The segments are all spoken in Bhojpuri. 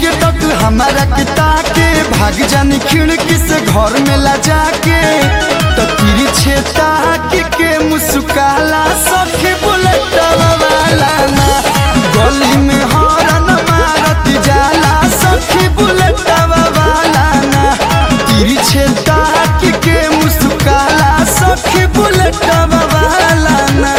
के तक हमारा के ताके भाग जानी खिड़की से घर में ला जाके तो तिरछे ताके के मुस्काला सखी बुलेट वाला ना गली में हॉर्न मारत जाला सखी बुलेट वाला ना तिरछे ताके के मुस्काला सखी बुलेट वाला ना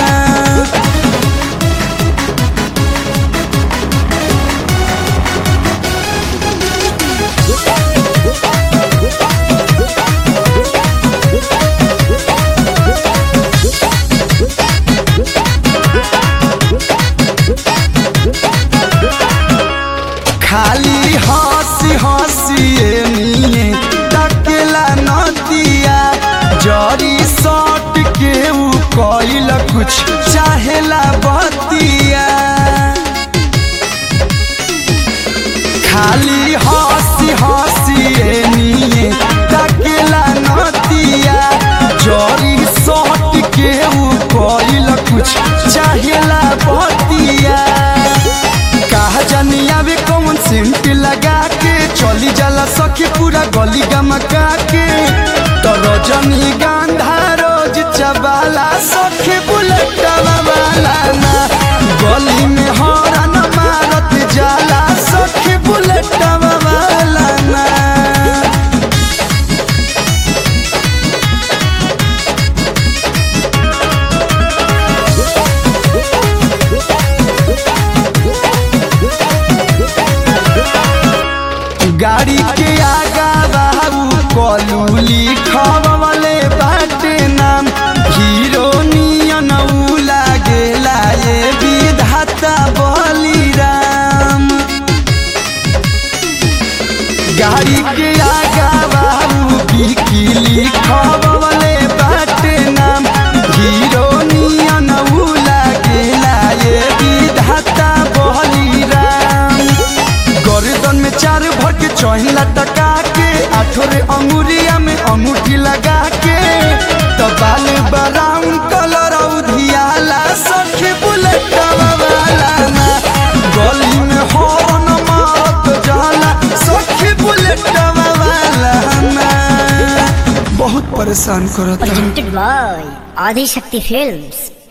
खाली हंसी हंसी निये तकेला नदिया जरी सट के ऊ कइल कुछ चाहेला बतिया खाली हंसी हंसी निये तकेला नदिया जरी सट के ऊ कइल कुछ चाहेला बतिया कहा जानी आवे कौन सेंट लगा के चली जाला सखी पूरा गली गमका के तो रजनी गांधा रोज चबाला सखी बुलेट वाला ना गली में हॉर्न मारत जाला सखी बुलेट वाला ना गाड़ी के आगा बाबू कलू लिखवले बाटे नाम हीरो नियन ऊ लागेला ये विधाता बलिराम गाड़ी के आगा बाबू की लिखवले बाटे नाम हीरो नियन ऊ लागेला ये विधाता बलिराम गर्दन में चार भर के चहिला टका के आठोरे अंगुरिया में अंगूठी लगा के तो बाल ब्राउन कलर उधियाला सखी बुलेट वाला ना गली में हॉर्न मारत जाला सखी बुलेट वाला ना बहुत परेशान करता presented by Adi Shakti Films.